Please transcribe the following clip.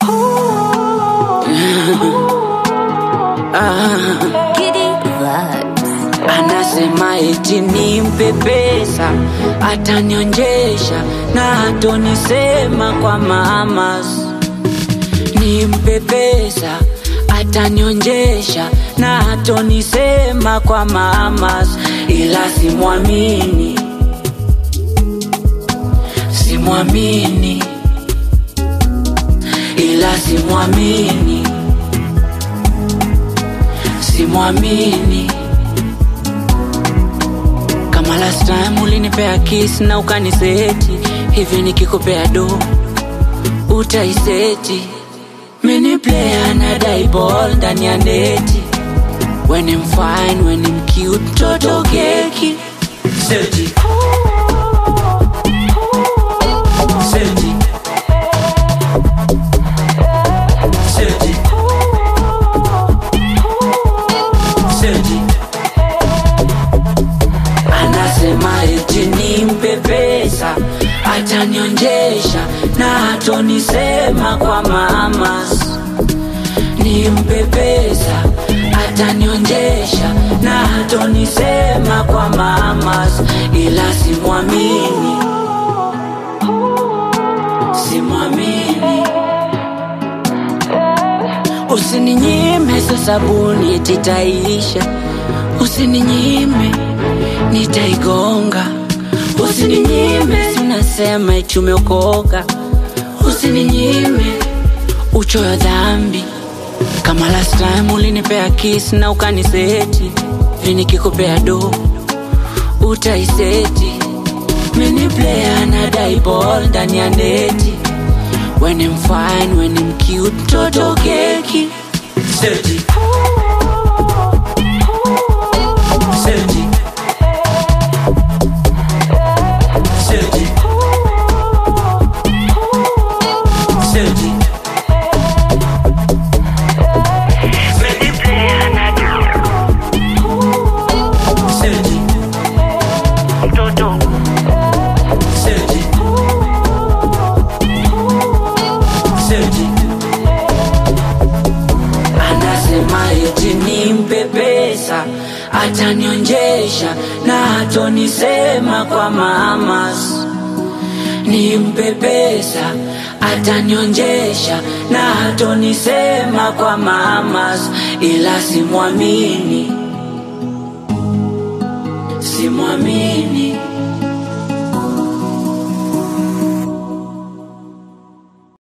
Anasema eti nimpe pesa atanionjesha na hatonisema kwa mamas. Nimpe pesa atanionjesha na hatonisema kwa mamas, ila simwamini, simwamini, ila simwamini, simwamini kama last time ulinipea kiss na ukaniseti hivi, nikikupea do utaiseti. Mini player na die ball ndani ya neti, when I'm fine, when I'm cute, toto keki seti seti seti seti Anasema eti nimpe pesa atanionjesha na hatonisema kwa mamas. Nimpe pesa atanionjesha na hatonisema kwa mamas, ila simwamini, simwamini. Usininyime so sabuni titaisha, usininyime nitaigonga, usininyime sinasema eti umeokoka, usininyime uchoyo dhambi. Kama last time ulinipea kiss na ukaniseti, hivi nikikupea do utaiseti. Mini player na die ball ndani ya neti, when I'm fine, when I'm cute, toto keki seti seti seti seti seti seti seti anasema eti nimpe pesa atanionjesha na hatonisema kwa mamas nimpe pesa atanionjesha na hatonisema kwa mamas ila simwamini simwamini